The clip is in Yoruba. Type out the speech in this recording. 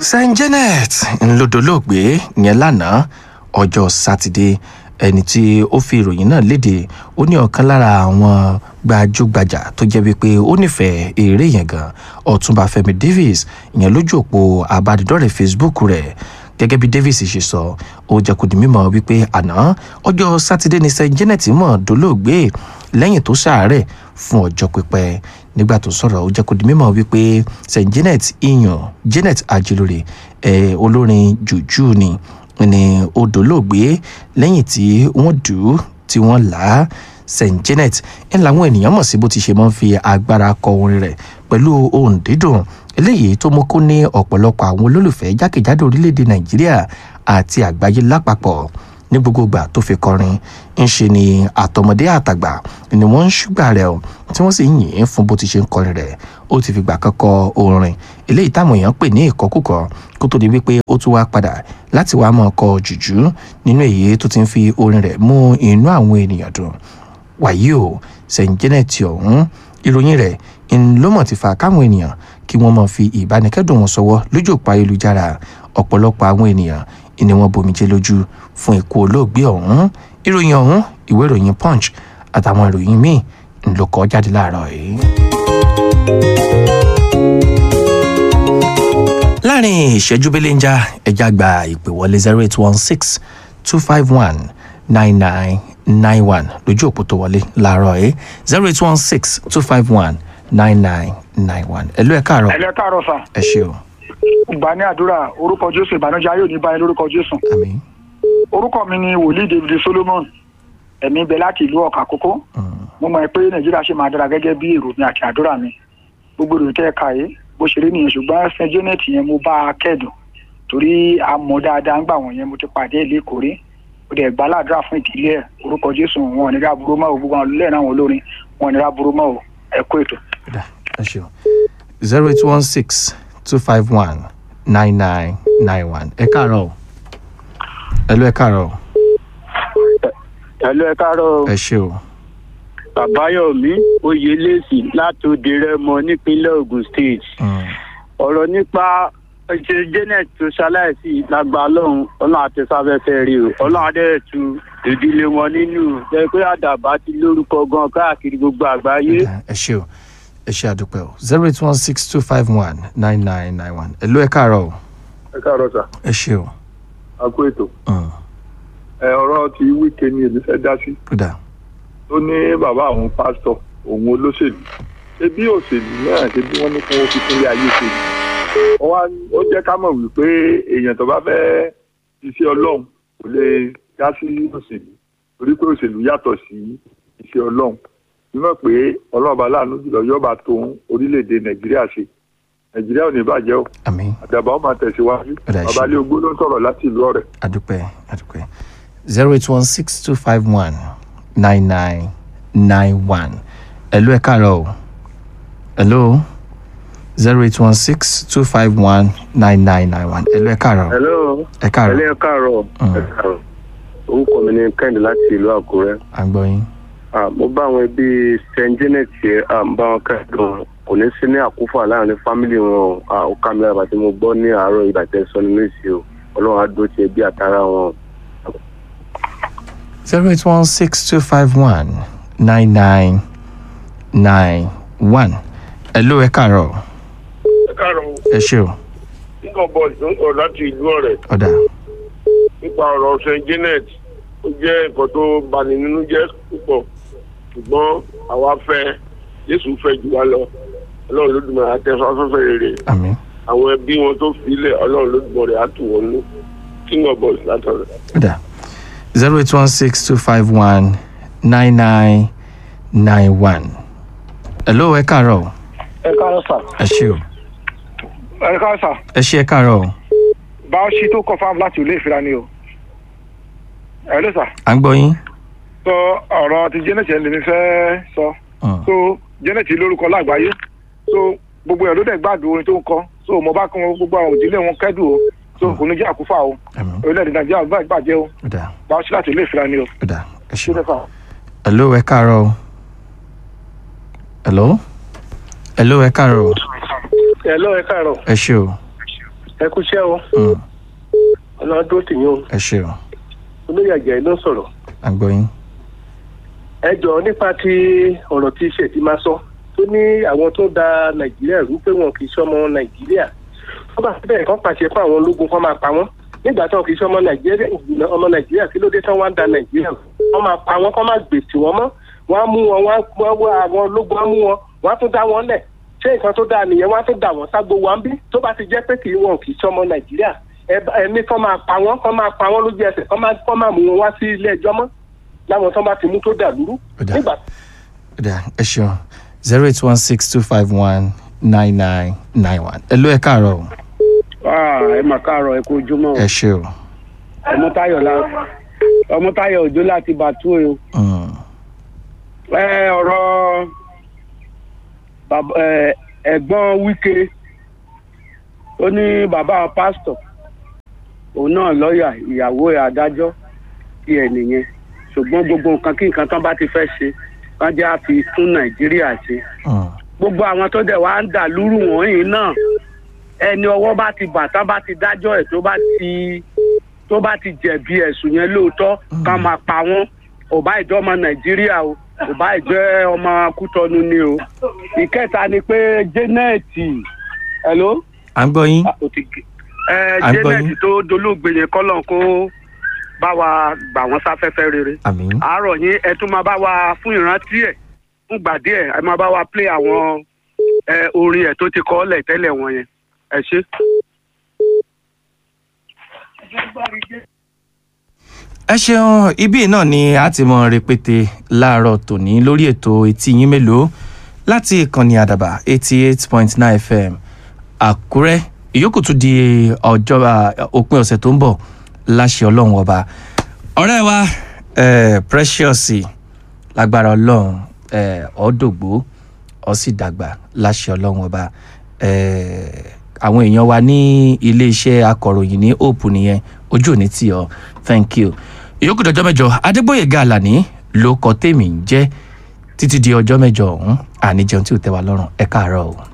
saint janet ńlọdọlọgbẹ yẹn lánàá ọjọ́ sátidé ẹni tí ó fi ìròyìn náà léde ó ní ọ̀kan lára àwọn gbajúgbajà tó jẹ́ wípé ó nífẹ̀ẹ́ eré yẹn gan ọ̀túnba fẹ́mi davis ìyẹn lójú òpó abánidọ́rẹ̀ẹ́ facebook rẹ̀ gẹ́gẹ́ bí davis ṣe sọ ó jẹ́ kó di mímọ̀ wípé àná ọjọ́ sátidé ni saint janet mọ̀ dolóògbé lẹ́yìn tó ṣàárẹ̀ fún ọjọ́ pípẹ́ nígbà tó sọ̀rọ̀ ó jẹ́ kó di mímọ̀ wípé saint janet iyan janet ajilore ẹ̀ olórin jùjú ni ni ó dolóògbé lẹ́yìn tí wọ́n dù ú tí wọ́n là á st janet ń làwọn ènìyàn mọ̀ sí bó ti ṣe máa ń fi agbára kọ orin rẹ̀ pẹ̀lú ohun dídùn eléyìí tó mú kó ní ọ̀pọ̀lọpọ̀ àwọn olólùfẹ́ jákèjádò orílẹ̀-èdè nàìjíríà àti àgbáyé lápapọ̀ ní gbogbo ìgbà tó fi kọrin ń ṣe ni àtọmọdé àtàgbà ni wọ́n ń ṣùgbà rẹ̀ o tí wọ́n sì ń yìn ín fún bó ti ṣe ń kọrin rẹ̀ ó ti fìgbà kan kọ orin eléyìí táwọn èèyàn pè ní ìkọkúkọ kó tó di wípé ó tún wá padà láti wá mọ̀ ọkọ̀ jùjú nínú èyí tó ti ń fi orin rẹ̀ mú inú àwọn ènìyàn dùn wàyí o st janet ọ̀hún ìròyìn rẹ̀ ńlọmọ ti fa káwọn ènìyàn kí wọ́n máa fi ìbánikẹ́dùn wọn sọwọ́ lójú òpó ayélujára ọ̀pọ̀lọpọ̀ àwọn ènìyàn ni wọ́n bomijé lójú fún ikú olóògbé ọ̀hún ìròyìn ọ̀hún ìwé ìròyìn punch àtàwọn ìròyìn míì ńlọ kọ jáde láàárọ̀ yìí. láàrin ìṣẹ́jú belenja ẹja gba ìpè wọlé zero eight one six two five one nine nine nine one lójú òpó tó wọlé láàárọ̀ yìí zero eight one six two five one nine nine nine one ẹ̀lú ẹ̀ káàárọ̀ ẹlẹ káàárọ̀ sà ẹ ṣe o gbà ní àdúrà orúkọ jésù ìbànújẹ́ ayé òní báyìí lórúkọ jésù àmì orúkọ mi ni wòlíì david solomon ẹ̀mí bẹ láti ìlú ọ̀kà kókó mo mọ̀ pé nàìjíríà ṣe máa dára gẹ́gẹ́ bí èrò mi àti àdúrà mi gbogbo èrò tẹ́ ẹ kà yé bó ṣe rí nìyẹn ṣùgbọ́n st janet yẹn mo bá a kẹ́dùn torí a mọ̀ dáadáa ń gbà wọ̀n yẹn mo ti pàdé ilé ìkórè ó dẹ̀ gbà ládùúrà fún ìdílé ẹ̀ orúkọ jésù wọn ò ní ra burú mọ́ o gbogbo àwọn olùlẹ̀ náà wọn olórin wọn ò ní ra burú mọ́ o ẹ kó ètò. kódà ẹ ṣe o zero eight one six two five one nine nine nine one ẹ káàárọ̀ o ẹ̀lú ẹ̀ káàárọ̀ o ẹlò ẹ káàárọ̀ ẹ ṣe o àbáyọmí oyèlẹsì látòdì rẹmọ nípínlẹ̀ ogun state Mm, ọ̀rọ̀ nípa ṣe janet tó ṣaláìsí lágbà ọlọ́run ọlọ́run àti sáfẹ́fẹ́ rí o ọlọ́run adẹ́ẹ̀tù ìdílé wọn nínú jẹ́ pé àdàbà ti lórúkọ gan káàkiri gbogbo àgbáyé. kódà ẹ ṣe o ẹ ṣe àdúpẹ́ o zero eight one six two five one nine nine nine one ẹ̀lú ẹ̀ káàárọ̀ o ẹ káàárọ̀ sà ẹ ṣe o a kó ètò Mm, ẹ ọ̀rọ̀ ti wíkẹ́ ni èmi fẹ́ dá sí kódà tó ní bàbá àwọn pásítọ̀ òun olóṣèlú ṣé bí òṣèlú náà ṣe bí wọ́n ní kí wọ́n fi kúnlé ayé ṣe ni Wọ́n wá ó jẹ́ ká mọ̀ wípé èèyàn tó bá fẹ́ iṣẹ́ ọlọ́run kò lè dá sí òṣèlú torí pé òṣèlú yàtọ̀ sí iṣẹ́ ọlọ́run nímọ̀ pé ọlọ́ọ̀bá láàánú jùlọ yọba tó orílẹ̀-èdè nàìjíríà ṣe nàìjíríà ò ní bàjẹ́ o àmì àdàbà ó máa tẹ̀síwájú Ọ̀dà ìṣe. babalẹ̀ ogbó ló ń sọ̀rọ̀ láti ìlú ọ̀rẹ́. àdúpẹ́ àdúpẹ́ zero eight one six two five one nine nine nine one ẹ̀lú ẹ̀ káàárọ̀ o ẹ̀lú zero eight one six two five one nine nine nine one ẹ̀lú ẹ̀ káàárọ̀ hello ẹ̀ káàárọ̀ ẹlẹ́ káàárọ̀ Mm. ẹ káàárọ̀ orúkọ mi ni kẹ́hìndé láti ìlú àkúrẹ́ à ń gbọ́ yín Ah, mo bá àwọn ẹbí st janet yẹ ah, mo bá wọn kẹ́dùn kò ní sí ní àkúfà láàrin fámìlì wọn o. Ah, ó ká mi lára bàtí mo gbọ́ ní àárọ̀ ìbàtẹ́ sọ nínú ìsì o ọlọ́run á dó ti ẹbí àtàrà wọn. zero eight one six two five one nine nine nine one ẹ̀lú ẹ̀ káàárọ̀ ẹ káàárọ̀ ẹ ṣe o nígbà bọ́ọ̀lù tó ń sọ̀rọ̀ láti ìlú ọ̀rẹ́ ọ̀dà nípa ọ̀rọ̀ st janet ó jẹ́ nǹkan tó bani nínú jẹ́ púpọ̀ ṣùgbọ́n àwa fẹ́ jésù fẹ́ jù wá lọ ọlọ́run lódùmarè àtẹ̀sọ́ afẹ́fẹ́ rere àmì àwọn ẹbí wọn tó filẹ̀ ọlọ́run lódùmarè á tù wọ́n nú king of boys látọ̀rẹ́. ọ̀dà zero eight one six two five one nine nine nine one ẹ̀lú ẹ̀ káàárọ̀ ẹ káàárọ̀ sà ẹ ṣe o ẹ káàárọ̀ sà ẹ ṣe ẹ̀ káàárọ̀ o. báwọ̀ṣì tó kọ̀ fáwọn láti ilé ìfira ni o ẹ ló sà à ń gbọ́ yín. sọ ọ̀rọ̀ ti janet yẹn lèmi fẹ́ sọ Mm. so janet lórúkọ lágbàáyé so gbogbo ẹ̀ ló dẹ̀ gbàdúrà orin tó ń kọ so mo bá kún gbogbo àwọn òdílé wọn kẹ́dùn o so kò ní jẹ́ àkúfà o Àmín. orílẹ̀-èdè nàìjíríà ò bàjẹ́ o ọ̀dà báwọ̀ṣì láti ilé ìfira ni o ọ̀dà ẹ ṣe ṣé o. fẹ́ fà. hello ẹ káàárọ̀ o. hello hello ẹ káàárọ̀ o. hello ẹ káàárọ̀ ẹ ṣe o. ẹ kú iṣẹ́ o Mm, ọlọ́dún tì yín o ẹ ṣe o olóyè àjẹ́ ló ń sọ̀rọ̀ à ń gbọ́ yín. ẹ jọ nípa ti ọ̀rọ̀ tí iṣẹ́ ti máa sọ tó ní àwọn tó da nàìjíríà rú pé wọn kì í ṣọmọ nàìjíríà wọ́n bá bẹ́ẹ̀ kán pàṣẹ fún àwọn ológun kán máa pa wọ́n nígbà tí wọn kì í ṣọmọ nàìjíríà ọmọ nàìjíríà kí ló dé tán wá ń da nàìjíríà rú wọ́n máa pa wọ́n kán máa gbèsè wọ́n mọ́ wọ́n á mú wọn wọ́n á wọ́n àwọn ológun á mú wọn wọ́n á tún dá wọn lẹ̀ ṣé nǹkan tó dáa nìyẹn wọ́n á tún dà wọ́n ságbo wa ń bí tó bá ti jẹ́ pé kì í wọn kì í ṣọmọ nàìjíríà ẹni kán máa pa wọ́n kán máa pa wọ́n lójú ẹsẹ̀ kán máa kán máa mú wọn wá sí ilé ẹjọ́ mọ́ láwọn tán bá ti mú tó dà lúrú Ó dáa. nígbà Ó dáa, ẹ ṣeun zero eight one six two five one nine nine nine one. ẹ ló ẹ káàárọ̀ o. ẹ mà káàárọ̀ ẹ kú ojúmọ́ ẹ ṣe o. ọmọtáyọ̀ la ọmọtáyọ̀ òjò láti bàtú o Mm, ẹ ọ̀rọ̀ bàbá ẹ ẹ̀gbọ́n wíkẹ́ ó ní bàbá pásítọ̀ òun náà lọ́ọ̀yà ìyàwó ẹ̀ adájọ́ tí ẹ̀ nìyẹn ṣùgbọ́n gbogbo nǹkan kí nǹkan tán bá ti fẹ́ ṣe wọ́n jẹ́ àfi tún nàìjíríà ṣe mm, gbogbo àwọn tó dẹ̀ wá ń dà lúrù wọ̀nyí náà ẹni ọwọ́ bá ti bà tán bá ti dájọ́ ẹ̀ tó bá ti tó bá ti jẹ̀bi ẹ̀sùn yẹn lóòótọ́ ká máa pa wọ́n ò bá ìjọ ọmọ nàìjíríà o ò bá ìjọ ọmọ kútọ́nu ni o ìkẹta ni pé jẹ́nẹ́ẹ̀tì hello à ń gbọ́ yín. Ah, ó ti gé. ẹ À ń gbọ́ jẹ́nẹ́ẹ̀tì yín. tó dolóògbé yẹn kọ́lọ̀ kó bá wa gbà wọ́n sáfẹ́fẹ́ rere àmín. àárọ̀ yín ẹ tún máa bá wa fún ìrántí ẹ̀ fún gbà díẹ̀ ẹ máa bá wa play àwọn ẹ, orin ẹ̀ tó ti kọ́ ọ́lẹ̀ tẹ́lẹ̀ wọn yẹn ẹ ṣe. ẹ ṣeun ibí náà ni a ti mọ rẹpẹtẹ láàárọ̀ tòní lórí ètò etí yín mélòó láti ìkànnì àdàbà eighty eight point nine fm àkúrẹ́ ìyókù tún di ọjọ́ à, òpin ọ̀sẹ̀ tó ń bọ̀ láṣẹ ọlọ́run ọba ọ̀rẹ́ wa eh, precious lágbára ọlọ́run eh, ọ̀dọ́gbó ọ sì dàgbà láṣẹ ọlọ́run ọba eh, àwọn èèyàn wa ní iléeṣẹ́ akọ̀ròyìn ní hope nìyẹn ojú òní tì ọ́ thank you ìyókù dọjọ́ mẹ́jọ adégbòyèga àlàní ló kọ tèmi ń jẹ́ títí di ọjọ́ mẹ́jọ ọ̀hún àníjẹun tí ò tẹ́ wa lọ́rùn ẹ káàárọ̀ o.